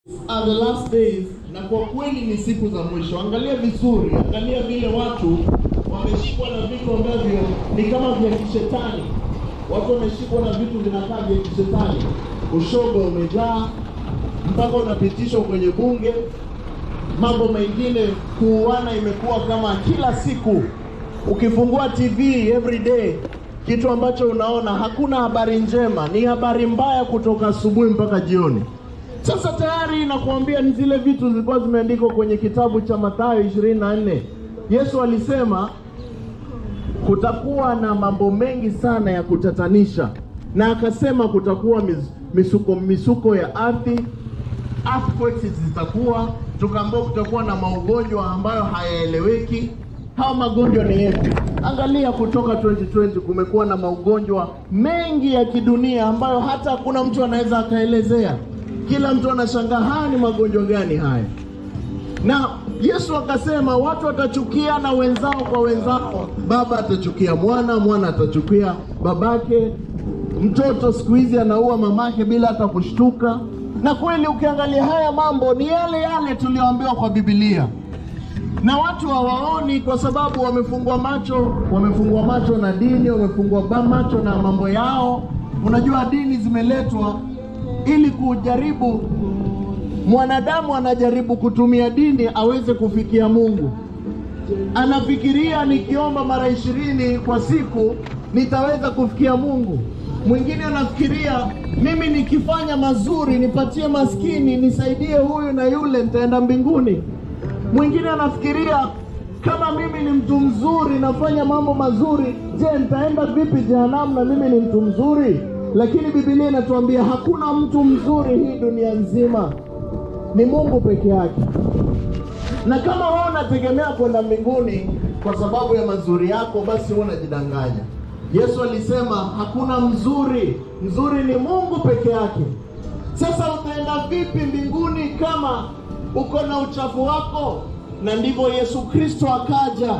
are the last days, na kwa kweli ni siku za mwisho. Angalia vizuri, angalia vile watu wameshikwa na vitu ambavyo ni kama vya kishetani. Watu wameshikwa na vitu vinakaa vya kishetani. Ushoga umejaa mpaka unapitishwa kwenye bunge. Mambo mengine, kuuana imekuwa kama kila siku. Ukifungua TV every day, kitu ambacho unaona hakuna habari njema, ni habari mbaya kutoka asubuhi mpaka jioni. Sasa tayari nakuambia ni zile vitu zilikuwa zimeandikwa kwenye kitabu cha Mathayo 24. Yesu alisema kutakuwa na mambo mengi sana ya kutatanisha, na akasema kutakuwa mis, misuko misuko ya ardhi, earthquakes zitakuwa, tukaambiwa kutakuwa na maugonjwa ambayo hayaeleweki. Hao magonjwa ni yepi? Angalia, kutoka 2020 kumekuwa na magonjwa mengi ya kidunia ambayo hata hakuna mtu anaweza akaelezea. Kila mtu anashangaa haya ni magonjwa gani haya? Na Yesu akasema watu watachukia na wenzao kwa wenzao, baba atachukia mwana, mwana atachukia babake, mtoto siku hizi anaua mamake bila hata kushtuka. Na kweli ukiangalia haya mambo ni yale yale tuliyoambiwa kwa Biblia, na watu hawaoni kwa sababu wamefungwa macho, wamefungwa macho na dini, wamefungwa ba- macho na mambo yao. Unajua dini zimeletwa ili kujaribu mwanadamu anajaribu kutumia dini aweze kufikia Mungu. Anafikiria nikiomba mara ishirini kwa siku nitaweza kufikia Mungu. Mwingine anafikiria mimi nikifanya mazuri, nipatie maskini, nisaidie huyu na yule, nitaenda mbinguni. Mwingine anafikiria kama mimi ni mtu mzuri, nafanya mambo mazuri, je, nitaenda vipi jehanamu na mimi ni mtu mzuri? Lakini Biblia inatuambia hakuna mtu mzuri hii dunia nzima, ni Mungu peke yake. Na kama wewe unategemea kwenda mbinguni kwa sababu ya mazuri yako, basi wewe unajidanganya. Yesu alisema hakuna mzuri, mzuri ni Mungu peke yake. Sasa utaenda vipi mbinguni kama uko na uchafu wako? Na ndivyo Yesu Kristo akaja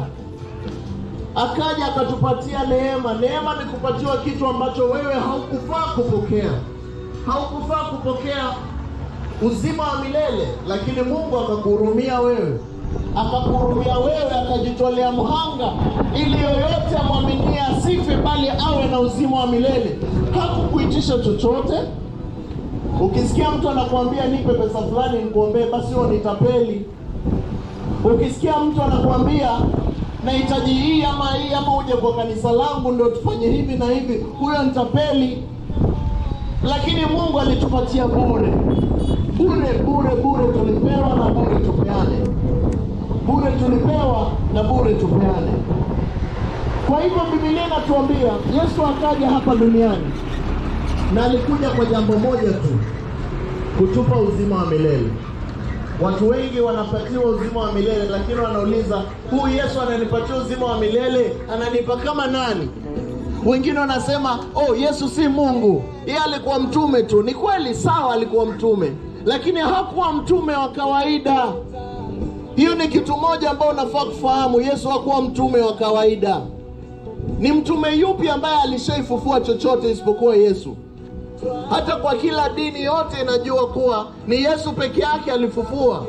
akaja akatupatia neema. Neema ni kupatiwa kitu ambacho wewe haukufaa kupokea, haukufaa kupokea uzima wa milele, lakini Mungu akakuhurumia wewe, akakuhurumia wewe, akajitolea mhanga ili yoyote amwaminie asife, bali awe na uzima wa milele. Hakukuitisha chochote. Ukisikia mtu anakuambia nipe pesa fulani nikuombee, basi huo ni tapeli. Ukisikia mtu anakuambia nahitaji hii ama hii ama uje kwa kanisa langu ndio tufanye hivi na hivi, huyo ni tapeli. Lakini Mungu alitupatia bure bure bure bure, tulipewa na bure tupeane, bure tulipewa na bure tupeane. Kwa hivyo Biblia inatuambia Yesu akaja hapa duniani na alikuja kwa jambo moja tu, kutupa uzima wa milele. Watu wengi wanapatiwa uzima wa milele, lakini wanauliza huyu Yesu ananipatia uzima wa milele, ananipa kama nani? Wengine wanasema oh, Yesu si Mungu, yeye alikuwa mtume tu. Ni kweli, sawa, alikuwa mtume, lakini hakuwa mtume wa kawaida. Hiyo ni kitu moja ambao unafaa kufahamu. Yesu hakuwa mtume wa kawaida. Ni mtume yupi ambaye alishaifufua chochote isipokuwa Yesu? Hata kwa kila dini yote inajua kuwa ni Yesu peke yake alifufua.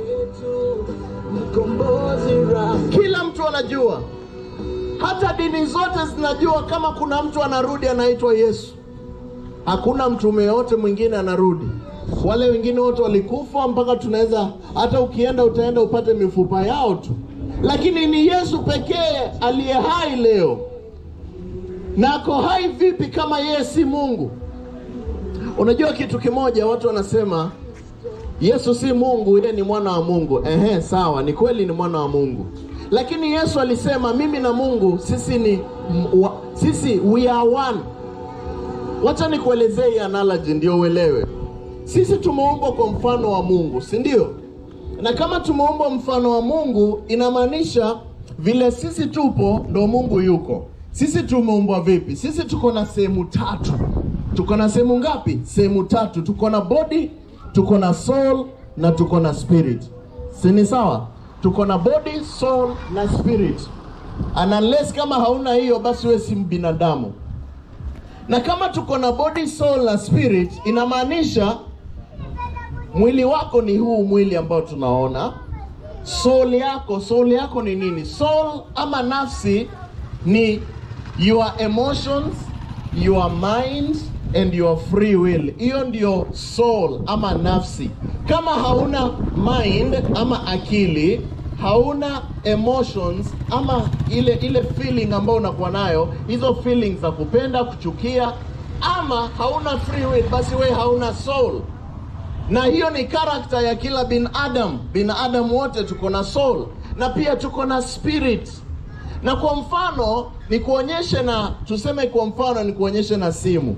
Kila mtu anajua, hata dini zote zinajua kama kuna mtu anarudi anaitwa Yesu. Hakuna mtume yote mwingine anarudi. Wale wengine wote walikufa, mpaka tunaweza hata ukienda utaenda upate mifupa yao tu, lakini ni Yesu pekee aliye hai leo. Na ako hai vipi kama yeye si Mungu? Unajua kitu kimoja, watu wanasema Yesu si Mungu, yeye ni mwana wa Mungu. Ehe, sawa, ni kweli ni mwana wa Mungu, lakini Yesu alisema mimi na Mungu sisi ni m- wa, sisi we are one. Wacha nikuelezee hii analogy ndio uelewe. Sisi tumeumbwa kwa mfano wa Mungu, si ndio? Na kama tumeumbwa mfano wa Mungu, inamaanisha vile sisi tupo ndo Mungu yuko. Sisi tumeumbwa vipi? Sisi tuko na sehemu tatu. Tuko na sehemu ngapi? Sehemu tatu. Tuko na body, tuko na soul na tuko na spirit. Si ni sawa? Tuko na body, soul na spirit. And unless kama hauna hiyo, basi wewe si binadamu. Na kama tuko na body, soul na spirit, inamaanisha mwili wako ni huu mwili ambao tunaona soul yako soul yako ni nini soul ama nafsi ni your emotions your mind and your free will hiyo ndio soul ama nafsi kama hauna mind ama akili hauna emotions ama ile ile feeling ambayo unakuwa nayo hizo feelings za kupenda kuchukia ama hauna free will basi we hauna soul na hiyo ni karakta ya kila binadamu binadamu wote tuko na soul na pia tuko na spirit na kwa mfano ni kuonyeshe na tuseme kwa mfano ni kuonyeshe na simu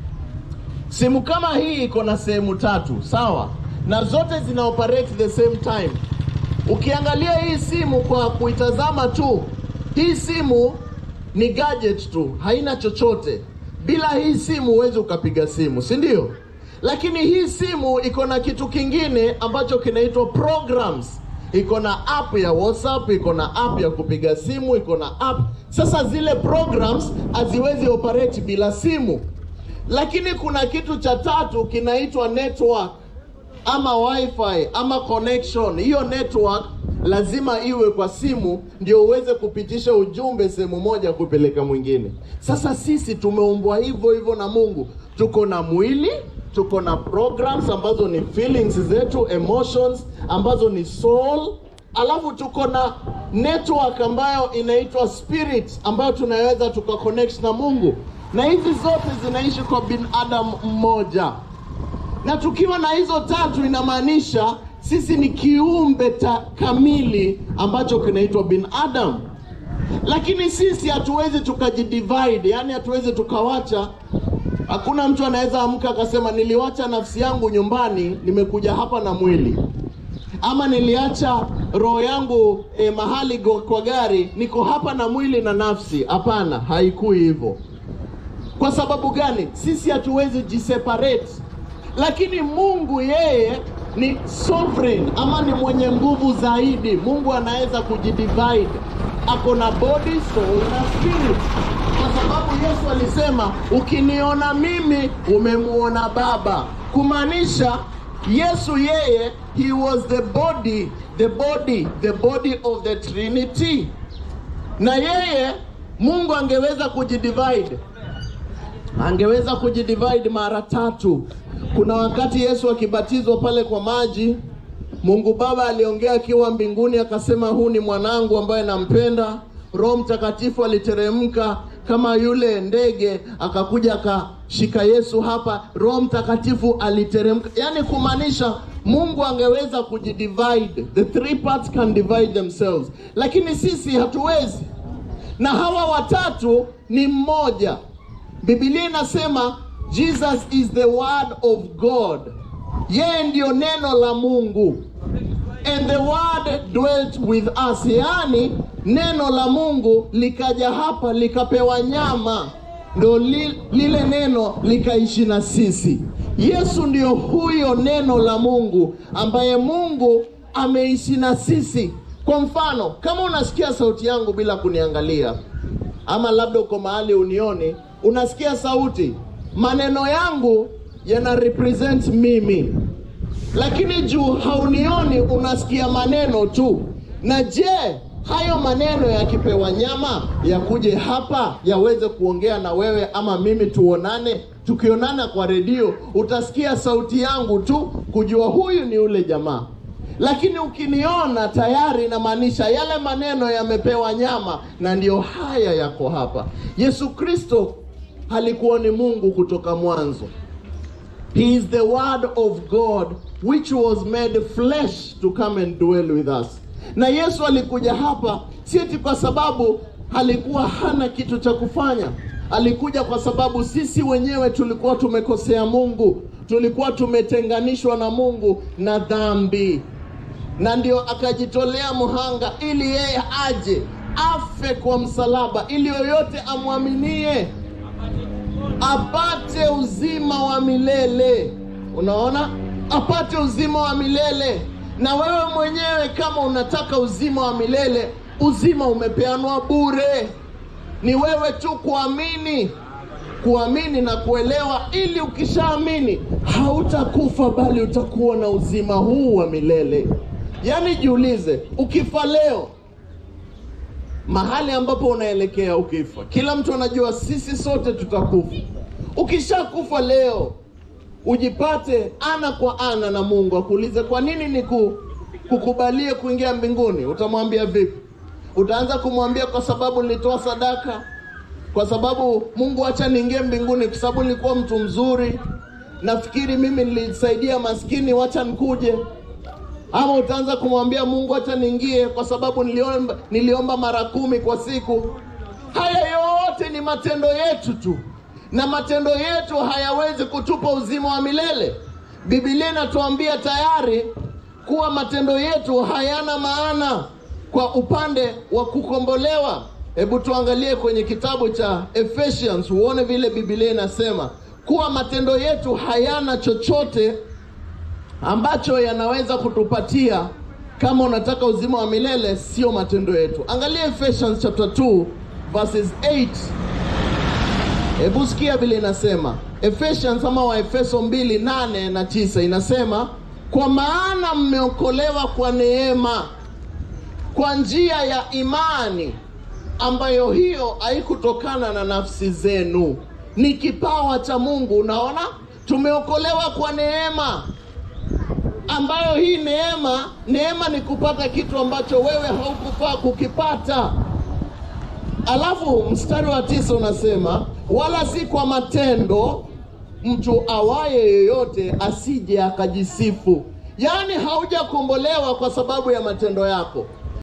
simu kama hii iko na sehemu tatu sawa na zote zina operate the same time ukiangalia hii simu kwa kuitazama tu hii simu ni gadget tu haina chochote bila hii simu huwezi ukapiga simu si ndio lakini hii simu iko na kitu kingine ambacho kinaitwa programs iko na app ya whatsapp iko na app ya kupiga simu iko na app sasa zile programs haziwezi operate bila simu lakini kuna kitu cha tatu kinaitwa network ama wifi ama connection hiyo network lazima iwe kwa simu ndio uweze kupitisha ujumbe sehemu moja kupeleka mwingine sasa sisi tumeumbwa hivyo hivyo na mungu tuko na mwili tuko na programs ambazo ni feelings zetu emotions ambazo ni soul alafu tuko na network ambayo inaitwa spirit ambayo tunaweza tukaconnect na mungu na hizi zote zinaishi kwa binadamu mmoja na tukiwa na hizo tatu inamaanisha sisi ni kiumbe ta kamili ambacho kinaitwa binadamu lakini sisi hatuwezi tukajidivide yani hatuwezi tukawacha hakuna mtu anaweza amka akasema niliwacha nafsi yangu nyumbani nimekuja hapa na mwili ama niliacha roho yangu eh, mahali go, kwa gari niko hapa na mwili na nafsi hapana haikui hivyo kwa sababu gani sisi hatuwezi jiseparate lakini mungu yeye ni sovereign ama ni mwenye nguvu zaidi mungu anaweza kujidivide ako na body soul na spirit kwa sababu yesu alisema ukiniona mimi umemuona baba kumaanisha yesu yeye he was the body the body the body of the trinity na yeye mungu angeweza kujidivide angeweza kujidivide mara tatu kuna wakati yesu akibatizwa pale kwa maji mungu baba aliongea akiwa mbinguni akasema huu ni mwanangu ambaye nampenda roho mtakatifu aliteremka kama yule ndege akakuja akashika yesu hapa roho mtakatifu aliteremka yaani kumaanisha mungu angeweza kujidivide the three parts can divide themselves lakini sisi hatuwezi na hawa watatu ni mmoja bibilia inasema jesus is the word of god yeye ndiyo neno la mungu and the word dwelt with us yaani neno la mungu likaja hapa likapewa nyama ndo li, lile neno likaishi na sisi yesu ndiyo huyo neno la mungu ambaye mungu ameishi na sisi kwa mfano kama unasikia sauti yangu bila kuniangalia ama labda uko mahali unioni unasikia sauti maneno yangu yana represent mimi lakini juu haunioni unasikia maneno tu na je hayo maneno yakipewa nyama yakuje hapa yaweze kuongea na wewe ama mimi tuonane tukionana kwa redio utasikia sauti yangu tu kujua huyu ni ule jamaa lakini ukiniona tayari inamaanisha yale maneno yamepewa nyama na ndiyo haya yako hapa yesu kristo alikuwa ni mungu kutoka mwanzo He is the word of God which was made flesh to come and dwell with us. Na Yesu alikuja hapa si eti kwa sababu alikuwa hana kitu cha kufanya. Alikuja kwa sababu sisi wenyewe tulikuwa tumekosea Mungu, tulikuwa tumetenganishwa na Mungu na dhambi, na ndio akajitolea muhanga ili yeye aje afe kwa msalaba, ili yoyote amwaminie apate uzima wa milele. Unaona, apate uzima wa milele. Na wewe mwenyewe kama unataka uzima wa milele, uzima umepeanwa bure, ni wewe tu kuamini. kuamini na kuelewa, ili ukishaamini hautakufa bali utakuwa na uzima huu wa milele. Yaani jiulize, ukifa leo mahali ambapo unaelekea ukifa, kila mtu anajua sisi sote tutakufa. Ukishakufa leo, ujipate ana kwa ana na Mungu akuulize, kwa nini niku kukubalie kuingia mbinguni? Utamwambia vipi? Utaanza kumwambia kwa sababu nilitoa sadaka, kwa sababu Mungu acha niingie mbinguni, kwa sababu nilikuwa mtu mzuri, nafikiri mimi nilisaidia maskini, wacha nikuje ama utaanza kumwambia Mungu acha niingie kwa sababu niliomba, niliomba mara kumi kwa siku. Haya yote ni matendo yetu tu, na matendo yetu hayawezi kutupa uzima wa milele. Biblia inatuambia tayari kuwa matendo yetu hayana maana kwa upande wa kukombolewa. Hebu tuangalie kwenye kitabu cha Ephesians uone vile Biblia inasema kuwa matendo yetu hayana chochote ambacho yanaweza kutupatia kama unataka uzima wa milele, sio matendo yetu. Angalia Ephesians chapter 2 verses 8. Hebu sikia vile inasema Ephesians ama Waefeso 2 8 na 9 inasema, kwa maana mmeokolewa kwa neema kwa njia ya imani, ambayo hiyo haikutokana na nafsi zenu, ni kipawa cha Mungu. Unaona, tumeokolewa kwa neema ambayo hii neema, neema ni kupata kitu ambacho wewe haukufaa kukipata. Alafu mstari wa tisa unasema wala si kwa matendo, mtu awaye yeyote asije akajisifu. Yaani haujakombolewa kwa sababu ya matendo yako,